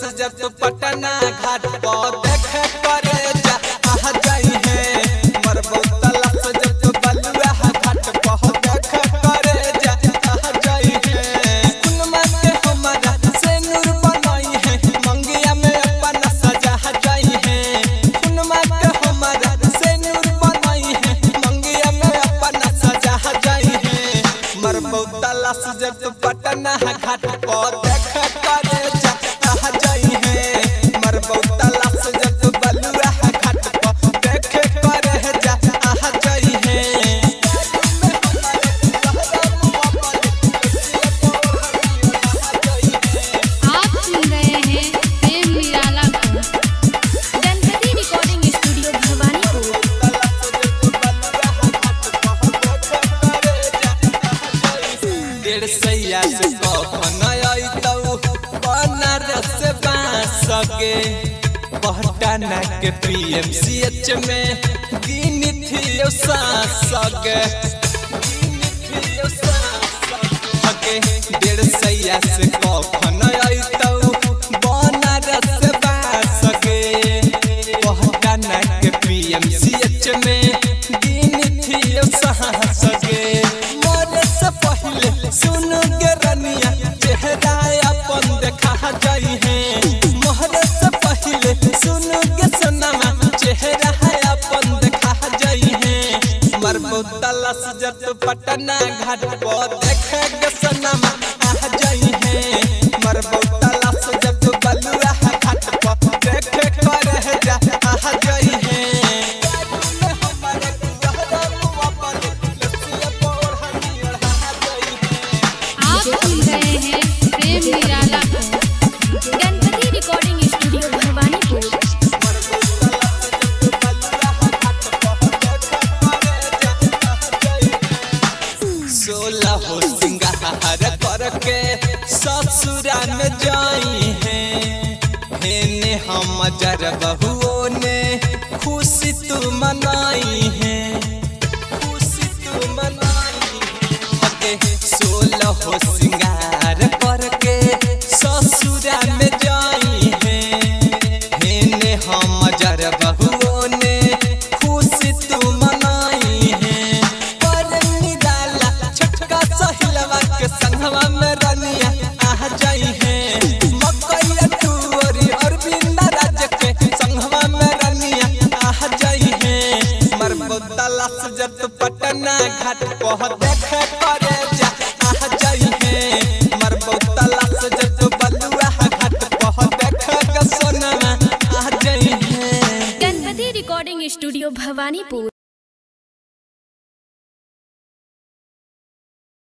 जब तो पटना घाट पर देख करे जा आ जाई है मरबो तलस जब तो बलुआ घाट पर देख करे जा आ जाई है कुनमा के हमारा से नूर बनाई है मंगिया में अपना सजा जाई है कुनमा के हमारा से नूर बनाई है मंगिया में अपना सजा जाई है मरबो तलस जब तो पटना घाट पर देख करे जा आ जाई है मरबो तलस जब तो बलुआ घाट पर देख करे जा आ जाई है आप सुन रहे हैं प्रेम निराला को गणपति रिकॉर्डिंग स्टूडियो भवानीपुर डेढ़ सैया से कफन अइतौ बनारस से बांसके पहटाना के पीएमसीएच में गिनी थियो सासके डेढ़ सैया से कफन अइतौ बनारस से बांसके पहटाना के पीएमसीएच में गिनी थियो सासके मरे से पहले सुन के रनिया चेहरा अपन देखा जाई है मोहरे से पहले सुन के सनमा चेहरा अपन देखा जाई है मरबो तलस जब पटना घाट पर देखे के सनमा आ जाई है मरबो तलस जब बलुआ घाट पर देखे करे जा आ जाई है आप सुन रहे हैं प्रेम निराला को गणपति रिकॉर्डिंग स्टूडियो भवानीपुर सोलह हो सिंगार करके ससुरा में जाई है हेने हम जर बहुओं ने खुशी तू मनाई है खुशी तू मनाई है सोलह हो सिंगार करके ससुरा में जाई है हेने हम जर बहुओं ने खुशी तू मनाई है पर निराला छोटका सहिलवा के संगवा में रनिया आ जाई है मकैया टूरी और बिंदा राज के संगवा में रनिया आ जाई है मरबो तलाश जब पटना घाट पर देख करे जा आ जाई है मरबो तलाश जब बलुआ घाट पर देख के सोना आ जाई है गणपति रिकॉर्डिंग स्टूडियो भवानीपुर